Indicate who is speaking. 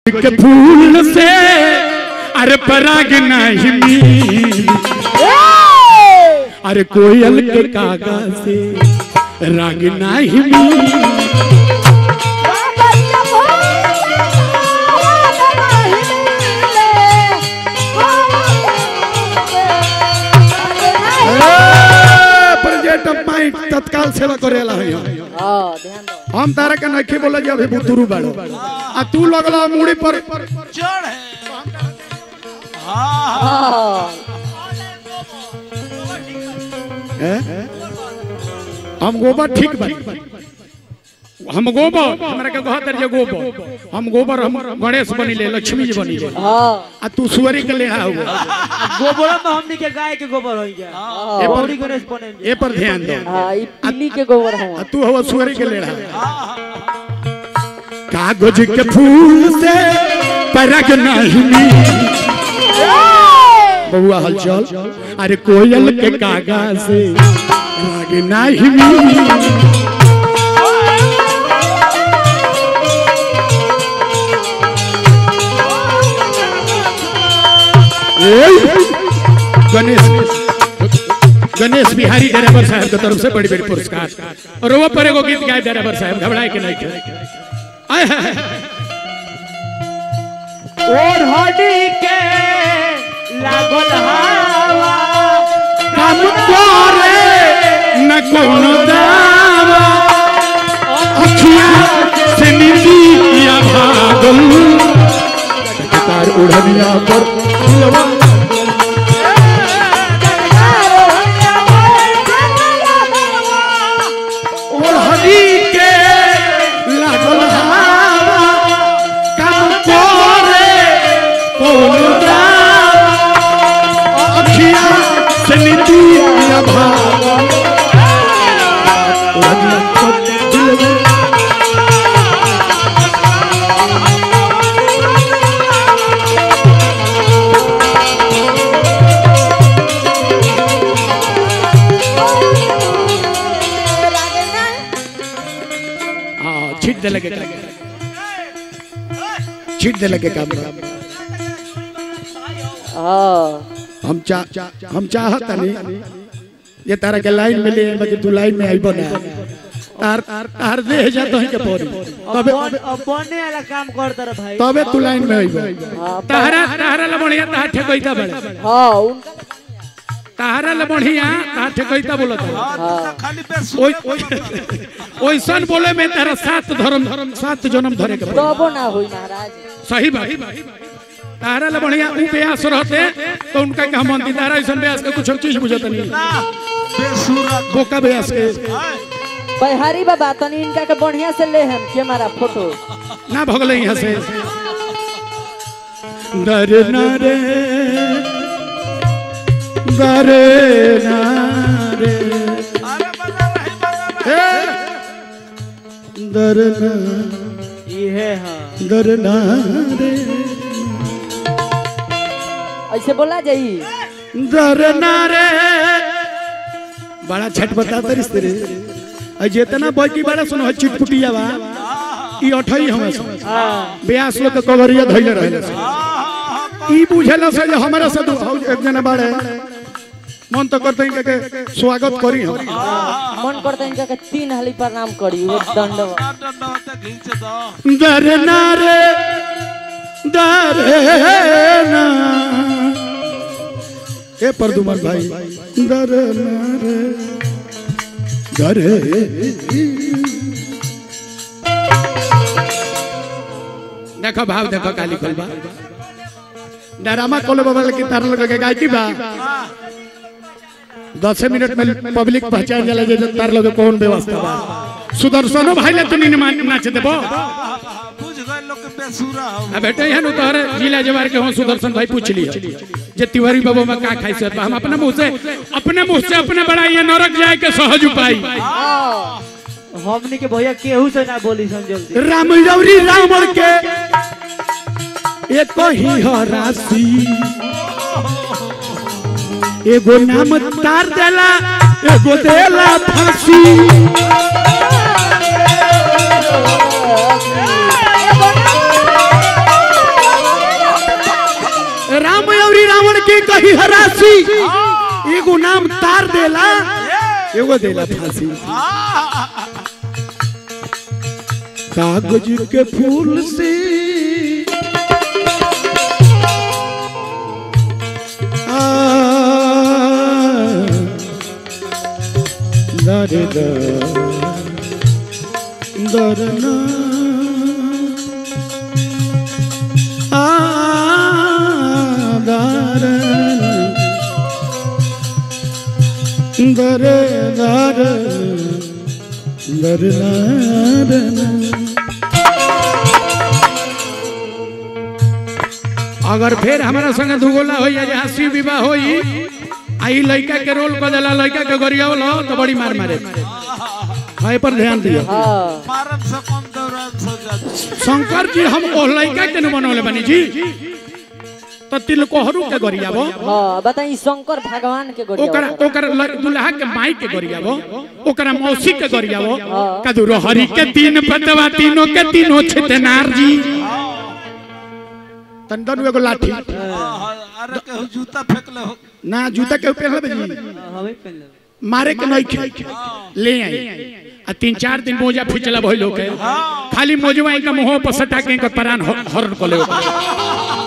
Speaker 1: के फूल से अरे पराग नहीं मिली अरे कोयल के कागा से राग नहीं मिली प्रोजेक्ट ऑफ माइंड तत्काल सेवा करेला है
Speaker 2: हाँ ध्यान दो
Speaker 1: हम तारा के नखे बोले जे अभी बुतुरु बाड़ो आ तू लगला मुड़ी पर
Speaker 3: चढ़ है हाँ
Speaker 2: हाँ
Speaker 1: हैं? हम गोबर ठीक बा हम गोबर हमरा के कहत जे गोबर हम गोबर हम गणेश बनिले लक्ष्मी जी बनिले
Speaker 2: हाँ
Speaker 1: आ तू सुअरी के लेहा हो
Speaker 4: गोबर में हमनी के गाय के गोबर होई गया
Speaker 1: ए पर
Speaker 4: गौरी गणेश बने
Speaker 1: ए पर ध्यान दो
Speaker 2: हाँ ये पीली के गोबर
Speaker 1: आ
Speaker 2: है
Speaker 1: तू हो सुअरी के लेहा कागज के फूल से परग नहीं मिली। बबुआ हलचल अरे कोयल के कागा से राग नहीं मिली। गणेश गणेश बिहारी ड्राइवर साहब के तरफ से बड़ी बड़ी पुरस्कार और वो पर एगो गीत गाए ड्राइवर साहब घबराए के नहीं थे आय हाय हाय।
Speaker 4: और हड्डी के लागल हवा
Speaker 1: काम करे न कोनो दावा अखियां से नींदिया भागल तार उड़निया पर दिलवा ओढ़नी के लागल हवा काम करे कौन दावा अखियां से नींदिया भागल उड़निया पर दिलवा हाँ छीट दे लगे काम छीट दे लगे काम
Speaker 2: हाँ
Speaker 1: हम चा हम चाहत नहीं ये तारा के लाइन में ले बाकी तू लाइन में आई बना तार तार दे जा तो के पड़ी तबे
Speaker 4: बन अब बने वाला काम करता रह भाई
Speaker 1: तबे तू लाइन में आई
Speaker 2: हाँ
Speaker 1: तारा तारा ला बढ़िया तार ठेकैता बड़े
Speaker 2: हाँ उनका
Speaker 1: तारा ला बढ़िया तार ठेकैता बोलत है
Speaker 3: हाँ तू तो खाली बेस
Speaker 1: ओइ ओइ- ओइसन बोले में तारा सात धर्म धर्म सात जन्म धरे के पड़ी।
Speaker 2: तबो ना हुई महाराज
Speaker 1: सही बात तारा ला बढ़िया ऊ ब्यास रहते तो उनका क्या मन तारा ऐसा ब्यास के कुछ चीज बुझत नहीं
Speaker 3: बेसुरत
Speaker 1: बोका ब्यास के
Speaker 2: बिहारी बाबा तनी इनका के बढ़िया से ले हम के हमारा फोटो
Speaker 1: ना भगले यहाँ से दर नारे दर नारे
Speaker 3: अरे बजा रही बजा रही
Speaker 1: दर ना
Speaker 4: ये हाँ
Speaker 1: दर नारे
Speaker 2: ऐसे बोला जाई
Speaker 1: दर नारे बड़ा छठ बता तरिस तेरे आ जितना बची बड़ा सुनो चिटपुटिया बा ई अठई हमें सुन ब्यास लोग के कवरिया धइले रहे ई बुझेला से जे हमरा से दू हौ एक जना बाड़े मन तो करते हैं के स्वागत करी हम
Speaker 2: मन करता इनका के तीन हाली प्रणाम करी वो दंड
Speaker 3: घींच दो
Speaker 1: दर नारे दर ना ए परदुमन भाई दर नारे दर देखो भाव देखो काली खोलबा डरामा कोले बाबा के तार लगा के गाय की बा दस मिनट में पब्लिक पहचान जाला जे तार लगे कौन व्यवस्था बा सुदर्शनो भाई ले तनी मान नाच देबो
Speaker 3: बुझ गए लोग के बेसुरा हो
Speaker 1: आ बेटे यहाँ नु तोहरे जिला जवार के हो सुदर्शन भाई पूछ लियो जे तिवारी बाबू में का खाई से बा हम अपने मुंह से अपने मुंह से अपने बड़ाई नरक जाए के सहज उपाय
Speaker 4: हमनी के भैया केहू से ना बोली सन जल्दी
Speaker 1: राम रौरी रावण के एक ही हो राशि एगो नाम तार देला एगो देला फांसी फांसी एगो नाम तार देला एगो देला फांसी कागज के फूल से आ, दर दर दर ना आ दर दर दर दर दर अगर फिर हमारा संगे दुगोला होई या हंसी विवाह होई आई लड़का के रोल कर देला लड़का के गरियावला तो बड़ी मार मारे हाय पर ध्यान दियो
Speaker 2: हाँ
Speaker 3: मारन से कम दौरान से ज्यादा
Speaker 1: शंकर जी हम ओ लड़का के न बनौले बनी जी तो तिलकोहरू के गरियावो
Speaker 2: हाँ बताई शंकर भगवान के गोरिया
Speaker 1: ओकरा
Speaker 2: होता।
Speaker 1: ओकरा ल- दुल्हा के माई के गरियावो ओकरा मौसी के गरियावो
Speaker 2: हाँ।
Speaker 1: कदुरो हरि के तीन पतवा तीनों के तीनों छितनार जी तन दनु एगो लाठी
Speaker 3: अरे केहू जूता फेंक ले हो
Speaker 1: ना जूता के पहनले जी
Speaker 4: हमें पहन लो
Speaker 1: मारे के नहीं खे ले आई आ तीन चार दिन मोजा फिचला भइल होके खाली मोजवा के मुंह पर सटा के इनकर प्राण ह- हरण को ले